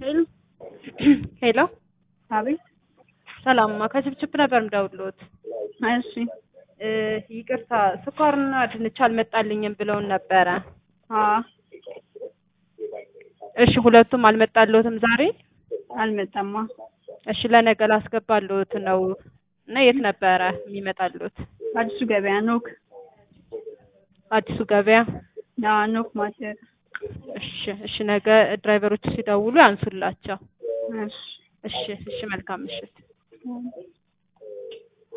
ሄሎ ሄሎ አቤት። ሰላምማ ከችብችብ ነበር ምደውልዎት። እሺ እ ይቅርታ ስኳርና ድንች አልመጣልኝም ብለውን ነበረ። አዎ እሺ ሁለቱም አልመጣልዎትም ዛሬ? አልመጣማ። እሺ ለነገ ላስገባልዎት ነው እና የት ነበረ የሚመጣልዎት? አዲሱ ገበያ ኖክ። አዲሱ ገበያ። አዎ ኖክ ማተር። እሺ እሺ ነገ ድራይቨሮቹ ሲደውሉ ያንሱላቸው። እሺ እሺ እሺ መልካም ምሽት።